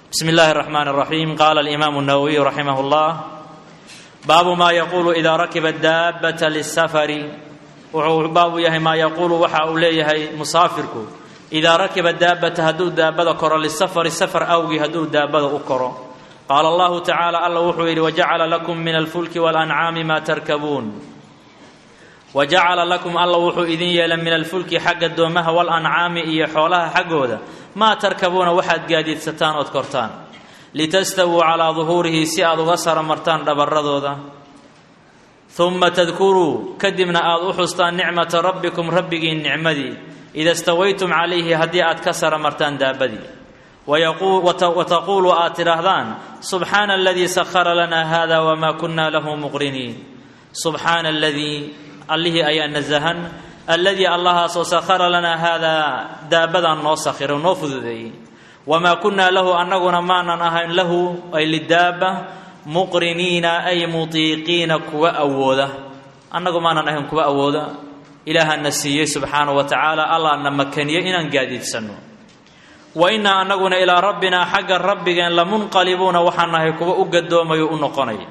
bsmi اllahi الرحman الرaحيم qala الإimam النawwiي raximah الlah baabu ma yaqulu ida rakiba daabata lisafari wuxuu baabu yahay maa yaquulu waxa uu leeyahay musaafirku idaa rakiba daabata hadduu daabada koro lisafari safar awgii hadduu daabada u koro qaala allahu tacaala alla wuxuu yidhi wajacala lakum min alfulki walancaami maa tarkabuun wajacala lakum alla wuxuu idin yeelay min alfulki xagga doomaha walancaami iyo xoolaha xaggooda maa tarkabuuna waxaad gaadiidsataan ood kortaan litastawuu calaa duhuurihi si aad uga sara martaan dhabarradooda uma tadkuruu kadibna aad u xustaan nicmata rabbikum rabbigiin nicmadii ida stawaytum calayhi haddii aad ka sara martaan daabadii wataquulu aad tidhaahdaan subxaana aladii sahara lanaa hada wamaa kunna lahu muqriniin subxaana aladii allihii ayaa nasahan alladii allahaasoo sahara lanaa haadaa daabadan noo sakhiro noo fududeeyey wamaa kunnaa lahu annaguna maanan ahayn lahu ay lidaaba muqriniina ay mutiiqiina kuwa awooda annagu maanan ahayn kuwa awooda ilaahana siiyey subxaanahu wa tacaala allahna makaniyey inaan gaadiidsanno wa innaa annaguna ilaa rabbinaa xagga rabbigeen lamunqalibuuna waxaan nahay kuwa u gadoomayo u noqonaya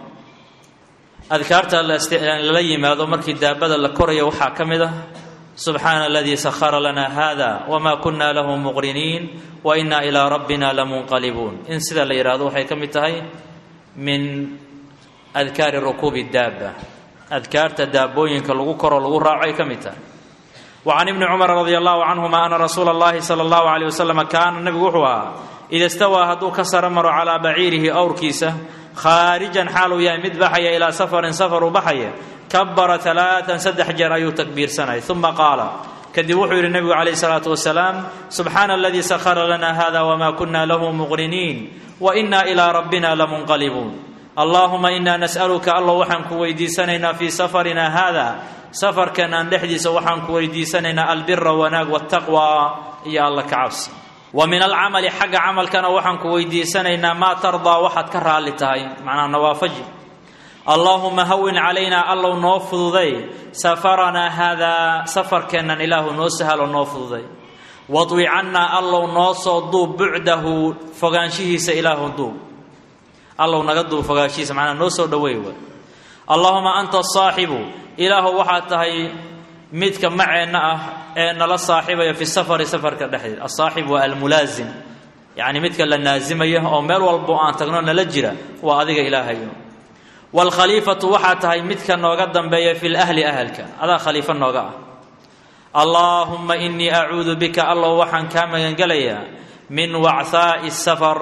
adkaarta lala yimaado markii daabada la koraya waxaa ka mid ah subxaana aladii sahara lanaa hada wamaa kunna lahu muqriniin wa innaa ilaa rabbina lamunqalibuun in sida la yidhaahdo waxay ka mid tahay min adkaari rukuubi daaba adkaarta daabooyinka lagu koro lagu raaco ay ka mid tahay wa can ibni cumar radi allahu canhuma ana rasuula allahi sala allahu alayh wasalam kaana nabigu wuxuu ahaa ida stawaa hadduu ka sara maro calaa baciirihi awrkiisa khaarijan xaaluu yahay mid baxaya ilaa safarin safaruu baxaya kabara alaaan saddex jeer ayuu takbiirsanay uma qaala kadib wuxuu yidhi nebigu calayh salaatu wasalaam subxaana aladii sahara lana hada wamaa kunna lahu muqriniin wa innaa ilaa rabbina lamunqalibuun allaahuma innaa nas'aluka allow waxaan ku weydiisanaynaa fii safarina haada safarkeenaan dhexdiisa waxaan ku weydiisanaynaa albira wanaag wataqwa iyo alla ka cabsi wa min alcamali xagga camalkana waxaan ku weydiisanaynaa maa tardaa waxaad ka raalli tahay macnaa nawaafaji allaahuma hawin calaynaa allow noo fududay safaranaa haadaa safarkeennan ilaahu noo sahalo noo fududay wadwi cannaa allow noo soo duub bucdahu fogaanshihiisa ilaahu duub allow naga duub fogaanshihiisa macnaa noo soo dhoweey way allaahuma anta asaaxibu ilaahu waxaad tahay midka maceenna ah ee nala saaxibaya fi safari safarka dhexdeed asaaxib waa almulaasim yacni midka la naasimaya oo meel walbo aan tagno nala jira waa adiga ilaahayo waalkhaliifatu waxaa tahay midka nooga dambeeya fi lahli ahalka adaa khaliifo nooga ah allaahumma innii acuudu bika allow waxaan kaa magangelayaa min wachaa'i safar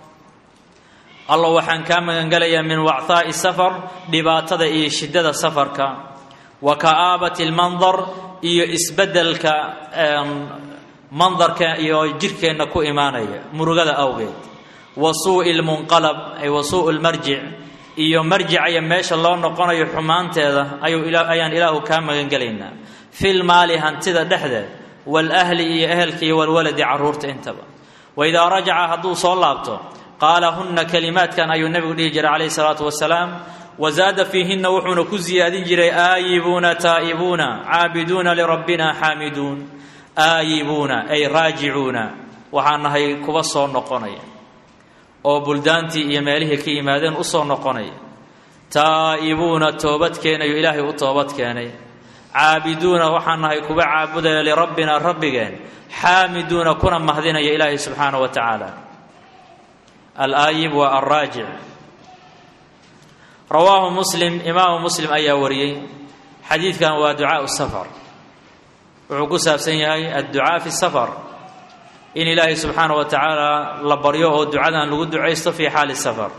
allow waxaan kaa magangelayaa min wachaa'i safar dhibaatada iyo shiddada safarka wa ka'aabati lmandar iyo isbeddelka mandarka iyo jirhkeenna ku imaanaya murugada awgeed wa suu'i lmunqalab ay wa suu'u lmarjic iyo marjicaya meesha loo noqonayo xumaanteeda ayaan ilaahu kaa magangelaynaa fil maali hantida dhexdeed walahli iyo ehelka iyo walwaladi carruurta intaba waidaa rajaca hadduu soo laabto qaala hunna kalimaadkan ayuu nebigu dhihi jiray calayhi salaatu wasalaam wazaada fiihinna wuxuuna ku siyaadin jiray aayibuuna taa'ibuuna caabiduuna lirabbina xaamiduun aayibuuna ay raajicuuna waxaan nahay kuwa soo noqonaya oo buldaantii iyo meelihii ka yimaadeen u soo noqonaya taa'ibuuna toobad keenayo ilaahay u toobad keenay caabiduuna waxaan nahay kuwa caabudaya lirabbina rabbigeen xaamiduuna kuna mahdinaya ilaahay subxaana wa tacaala alaayib waa alraajic rawaahu muslim imaamu muslim ayaa wariyey xadiidkan waa ducaau safar wuxuu ku saabsan yahay adducaa fi safar in ilaahay subxaana wa tacaala la baryo oo ducadan lagu ducaysto fii xaali safar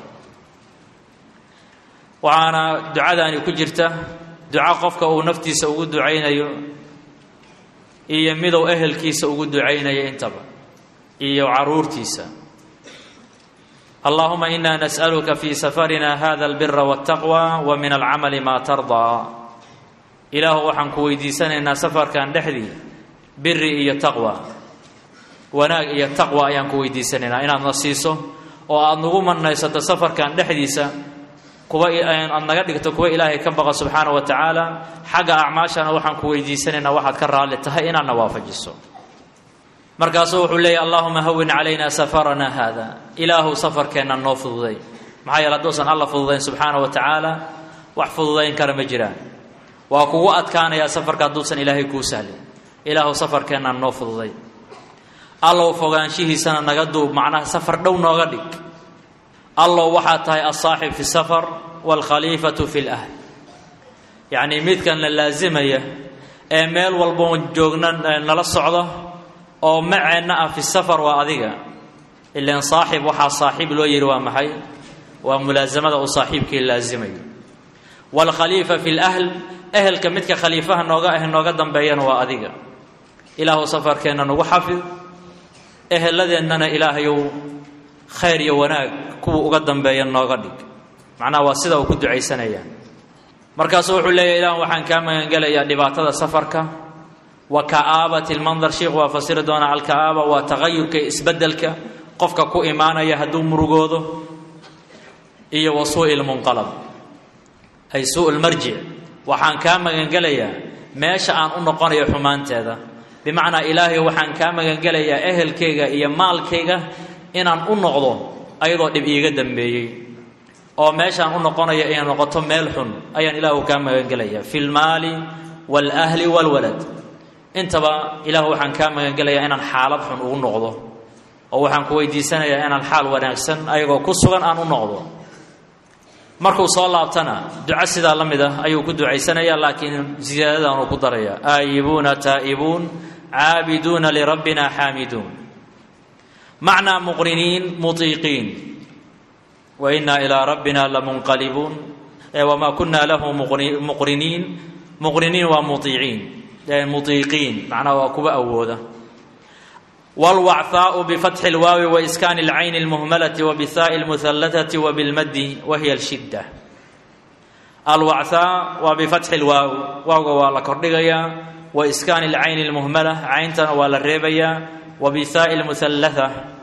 waxaana ducadaani ku jirta duco qofka uu naftiisa ugu ducaynayo iyo miduu ehelkiisa ugu ducaynayo intaba iyo caruurtiisa allahuma ina nas'aluka fi safarina hada albira waltaqwa wa min alcamali maa tardaa ilaahu waxaan ku weydiisanaynaa safarkan dhexdii biri iyo taqwa wanaag iyo taqwa ayaan ku weydiisanaynaa inaadna siiso oo aada nagu manaysato safarkan dhexdiisa kuwa aad naga dhigto kuwa ilaahay ka baqa subxaana wa tacaala xagga acmaashana waxaan ku weydiisanaynaa waxaad ka raalli tahay inaadna waafajiso markaasuu wuxuu leeyahy allahuma hawin calayna safarana haada ilaahu safarkeenna noo fududay maxaa yeele hadduusan alla fududayn subxaana wa tacaala wax fududayn kara ma jiraan waa kugu adkaanayaa safarka hadduusan ilaahay kuu sahlin ilaahu safarkeenna noo fududay allow fogaanshihiisana naga duub macnaha safar dhow nooga dhig allow waxaad tahay alsaaxib fi safar waalkhaliifatu fi lahl yacnii midkan la laasimaya ee meel walboon joogna nala socdo oo maceenna ah fi safar waa adiga ilan saaxib waxaa saaxiib loo yihi waa maxay waa mulaasamada uu saaxiibkii laasimayo waalkhaliifa fi lahl ehelka midka khaliifaha nooga ah nooga dambeeyana waa adiga ilaahu safarkeenna nagu xafid eheladeennana ilaahayow khayr iyo wanaag kuwa uga dambeeya nooga dhig macnaha waa sida uu ku ducaysanaya markaasuu wuxuu leeyahy ilah waxaan kaa magangelayaa dhibaatada safarka wa ka'aabati lmandar sheikhu waa fasiri doonaa alka'aaba waa tagayurka isbeddelka qofka ku imaanaya hadduu murugoodo iyo wa suu'i lmunqalab ay suu lmarjic waxaan kaa magangelayaa meesha aan u noqonayo xumaanteeda bimacnaa ilaahay waxaan kaa magangelayaa ehelkayga iyo maalkayga inaan u noqdo ayadoo dhib iiga dambeeyey oo meeshaan u noqonayo inay noqoto meel xun ayaan ilaahu kaa magangelayaa fi lmaali waalahli waalwalad intaba ilaahu waxaan kaa magangelayaa inaan xaalad xun ugu noqdo oo waxaan ku weydiisanayaa inaan xaal wanaagsan ayagoo ku sugan aan u noqdo markuu soo laabtana duco sidaa la mid ah ayuu ku ducaysanaya laakiin ziyaadadan uu ku daraya aayibuuna taa'ibuun caabiduuna lirabbina xaamiduun macnaa muqriniin mutiiqiin wa innaa ilaa rabbina lamunqalibuun wamaa kunna lahu muqriniin muqriniin waa muiiciin mutiiqiin macnaha waa kuwa awooda wاlwacثaaءu bfatxi اlwaawi waiskaani اlcayni اlmuhmalati wabihaaءi اlmuhalatati wabilmadi wahiya اlshidة alwachaa waa bifatxi اlwaaw waawga waa la kordhigayaa waiskaani اlcayni اlmuhmala cayntana waa la reebayaa wabihaaءi اlmuhalatha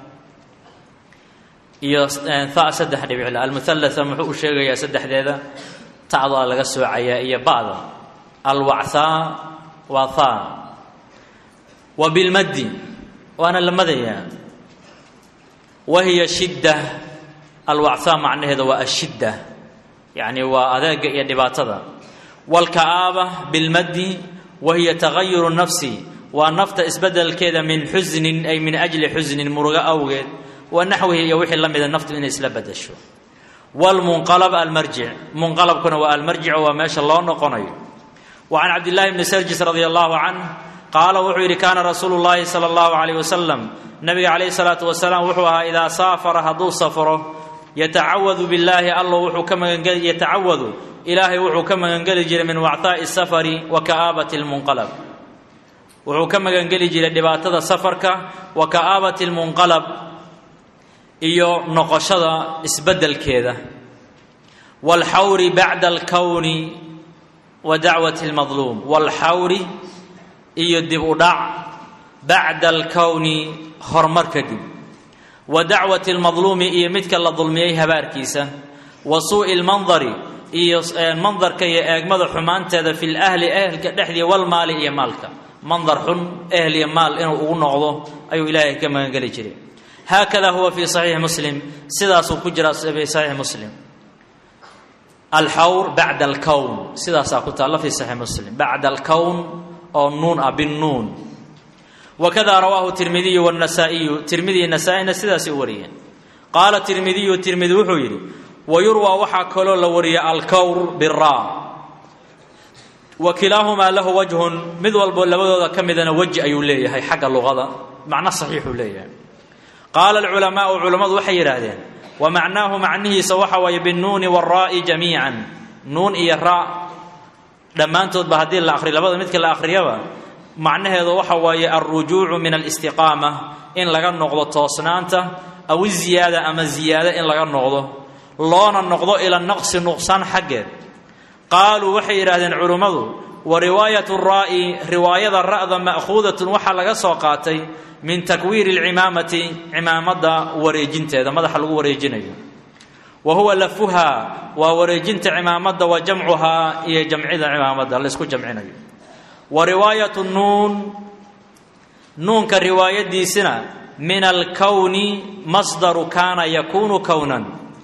iyo ha saddex dhibicla almuhalatha muxuu u sheegayaa saddexdeeda tacdaa laga soocayaa iyo ba'da alwachaa waa ha wabilmadi waana la madayaa wahiya shidda alwachaa macnaheeda waa ashidda yacni waa adeega iyo dhibaatada waalka'aaba bilmaddi wahiya tagayuru nafsi waa nafta isbeddelkeeda min xusnin ay min ajli xusnin murugo awgeed wa naxwihi iyo wixii la mida naftu inay isla bedesho waalmunqalab almarjic munqalabkuna waa almarjic waa meesha loo noqonayo wa can cabdillahi bni sarjis radia allahu canh qaala wuxuu yidhi kaana rasuulu llaahi sala allahu calayh wasalam nabiga calayhi salaatu wasalaam wuxuu ahaa idaa saafara hadduu safro yatacawadu billaahi allo wuxuu ka magangeli yatacawadu ilaahay wuxuu ka magangeli jiray min wactaa'i safari wa ka'aabati lmunqalab wuxuu ka magangeli jiray dhibaatada safarka wa ka'aabati lmunqalab iyo noqoshada isbeddelkeeda waalxawri bacda alkowni wa dacwati lmadluum waalxawri iyo dib u dhac bacda alkowni horumar kadib wa dacwati lmadluumi iyo midka la dulmiyey habaarkiisa wa suu'i lmandari iyo mandarka iyo eegmada xumaanteeda fi lahli ehelka dhexdii walmaali iyo maalka mandar xun ehel iyo maal inuu ugu noqdo ayuu ilaahay ka magangeli jiray haakada huwa fii saxiixi muslim sidaasuu ku jiraa fi saxiixi muslim alxawr bacda alkown sidaasaa ku taalla fi saxiixi muslim bacda alkown oo nuun ah binnuun wakada rawaahu tirmidiyu wاnasaa'iyu tirmidiy nasaa-ina sidaasay u wariyeen qaala tirmidiyu tirmidi wuxuu yidhi wayurwaa waxaa kaloo la wariyay alkowr bira wa kilaahumaa lahu wajhun mid walbo labadooda ka midana weji ayuu leeyahay xagga luqada macno saxiixuu leeyahay qaala alculamaau culammadu waxay yidhaahdeen wa macnaahu macnihiisa waxa waaye binnuuni wاraa'i jamiican nuun iyo raa dhammaantoodba haddii la akhriyo labada midka la akhriyaba macnaheedu waxa waaye alrujuucu min alistiqaama in laga noqdo toosnaanta aw iziyaada ama ziyaado in laga noqdo loona noqdo ila naqsi nuqsaan xaggeed qaaluu waxay yidhaahdeen culummadu wa riwaayat raa'i riwaayada ra'da ma'khuudatun waxaa laga soo qaatay min takwiiri alcimaamati cimaamadda wareejinteeda madaxa lagu wareejinayo wa huwa lafuhaa waa wareejinta cimaamadda wa jamcuhaa iyo jamcida cimaamadda laysku jamcinayo wa riwaayat nuun nuunka riwaayadiisina min alkowni masdaru kaana yakuunu kownan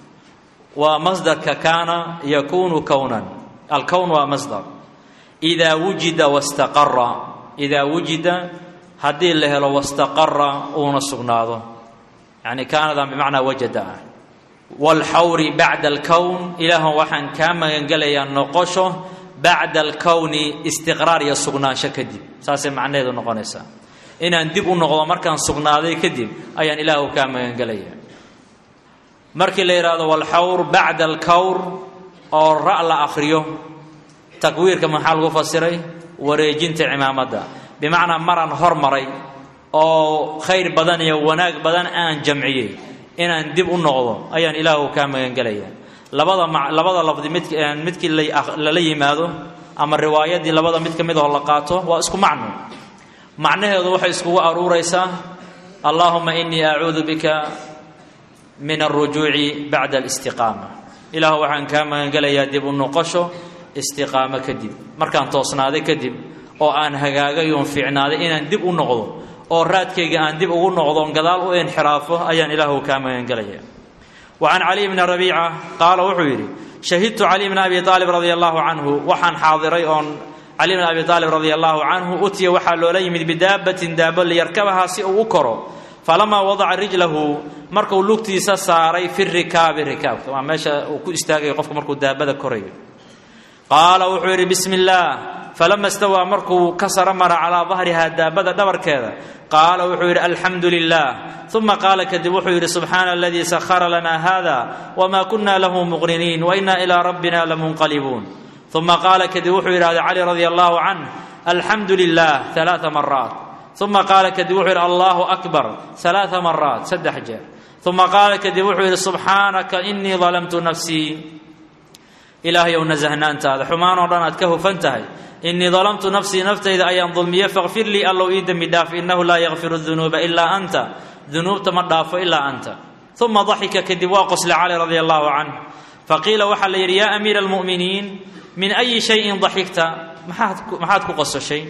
waa masdarka kaana yakuunu kownan alkown waa masdar idaa wujida wastaqara idaa wujida haddii la helo wastaqara uuna sugnaado yacni kaanadan bimacnaa wajada ah waalxawri bacda alkown ilaahan waxaan kaa magangelayaa noqosho bacda alkowni istiqraar iyo sugnaansho kadib saasay macnaheedu noqonaysaa inaan dib u noqdo markaan sugnaaday kadib ayaan ilaahu kaa magangelayaa markii la yidhaahdo walxawr bacda alkawr oo ra' la akhriyo takwiirka maxaa lagu fasiray wareejinta cimaamadda bimacnaa maraan hormaray oo khayr badan iyo wanaag badan aan jamciyey inaan dib u noqdo ayaan ilaahu kaa magangelaya labada labada lafdi mid midkii lala yimaado ama riwaayadii labada mid ka mid oo la qaato waa isku macno macnaheedu waxay iskugu aruuraysaa allaahuma inii acuudu bika min alrujuuci bacda alistiqaama ilaahu waxaan kaa magangelayaa dib u noqosho istiqaamo kadib markaan toosnaaday kadib oo aan hagaagay oon fiicnaaday inaan dib u noqdo oo raadkayga aan dib ugu noqdo oon gadaal u inxiraafo ayaan ilaahu kaa magangelaya wa can caliy bni rabiica qaala wuxuu yidhi shahidtu cali bna abi aalib radia allahu canhu waxaan xaadiray oon cali bn abi aalib radia allahu canhu utiya waxaa loola yimid bidaabatin daabo liyarkabahaa si uu u koro falamaa wadaca rijlahu markuu lugtiisa saaray fi rikaabi rikaabka waa meesha uu ku istaagayo qofku markuu daabada korayo qaala wuxuu yidhi bismi illaah falama stawaa markuu ka saro mara calaa dahrihaa daabada dhabarkeeda qaala wuxuu yidhi alxamdu lilah uma qaala kadib wuxuu yidhi subxaana aladii sahara lana hada wma kuna lahu muqriniin waina ilaa rabbina lamunqalibuun uma qaala kadib wuxuu yidhahda cali radia allahu canh alxamdu lilah alaaa maraat uma qaala kadib wuxuu yidhi allahu akbar alaaa maraat saddex jeer uma qaala kadib wuxuu yidhi subxaanaka inii dalamtu nafsii ilaahay ow nasahnaantaada xumaan oo dhan aad ka hufan tahay inii dalamtu nafsii naftayda ayaan dulmiye fakfir lii allow ii dembi dhaaf inahu laa yakfiru dunuuba ilaa anta dunuubta ma dhaafo ilaa anta uma daxika kadib waa qosle cali radia allahu canh faqiila waxaa la yidhi yaa amiira almu'miniin min ayi shayin daxigta maxaad ku qososhay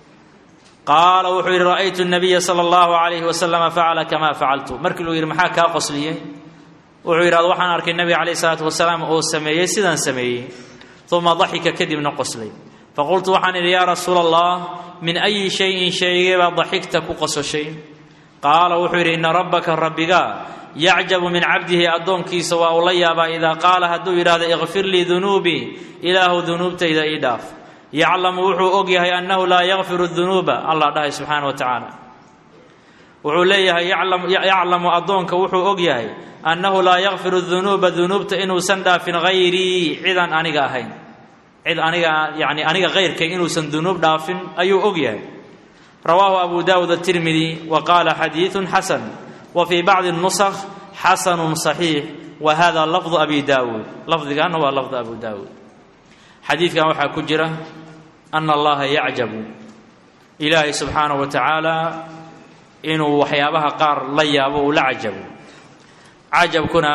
qaala wuxuu yidhi ra'aytu nabiya sala allahu calayhi wasalama facala kamaa facaltu markii luu yidhi maxaa kaa qosliyey wuxuu yidhahda waxaan arkay nabiga calayh isalaatu wasalaam oo sameeyey sidaan sameeyey uma daxika kadibna qoslay faqultu waxaan idhi yaa rasuula allah min ayi shayin shaygeebaa daxigta ku qososhay qaala wuxuu yidhi ina rabbaka rabbiga yacjabu min cabdihi addoonkiisa waa uu la yaabaa idaa qaala hadduu yidhahdo ikfir lii dunuubii ilaahu dunuubtayda ii dhaaf yaclamu wuxuu og yahay annahu laa yakfiru dunuuba allah dhahay subxaana wa tacaala wuxuu leeyahay yaclamu addoonka wuxuu og yahay annahu laa yakfiru dunuuba dunuubta inuusan dhaafin hayrii cidaan aniga ahayn cid aniga yani aniga hayrkay inuusan dunuub dhaafin ayuu og yahay rawaahu abu daawud atirmidi wa qaala xadiidun xasan wa fii bacdi nusakh xasanun saxiix wa hada lafdu abi daawuud lafdigaana waa lafdu abu daawuud xadiidkan waxaa ku jira ana allaha yacjabu ilaahay subxaanahu wa tacaala inuu waxyaabaha qaar la yaabo uu la cajabo cajabkuna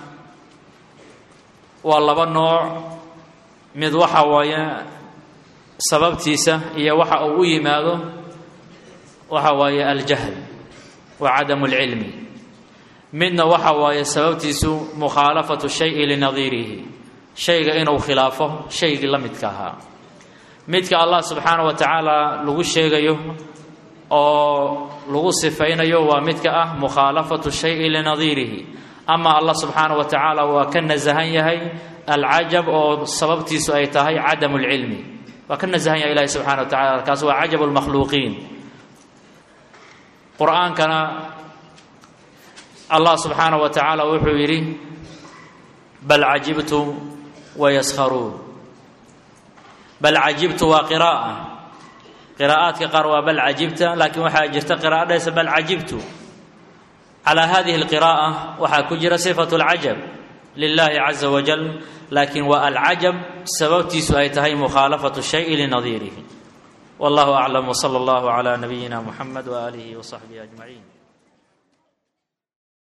waa laba nooc mid waxa waaye sababtiisa iyo waxa uu u yimaado waxa waaye aljahl wa cadamu اlcilmi midna waxa waaye sababtiisu mukhaalafatu shayi linadiirihi shayga inuu khilaafo shaygii la midka ahaa midka allah subxaana wa tacaala lagu sheegayo oo lagu sifaynayo waa midka ah mukhaalafatu shayi linadiirihi ama allah subxaana wa tacaala waa ka nasahan yahay alcajab oo sababtiisu ay tahay cadamu lcilmi waa ka nasahan yahay ilahi subxana wa tacala kaas waa cajab lmakhluuqiin qur-aankana allah subxaana wa tacaala wuxuu yidhi bal cajibtu wayaskharuun bal cajibtu waa qira'a qiraa'aadka qaar waa bal cajibta laakiin waxaa jirta qira'a dhahaysa bal cajibtu calaa hadihi alqira'a waxaa ku jira sifatu alcajab lilahi caza wajal laakiin waa alcajab sababtiisu ay tahay mukhaalafatu shayi linadiirihi wallahu aclam wsala allahu cala nabiyina muxamed waaalihi wasaxbihi ajmaciin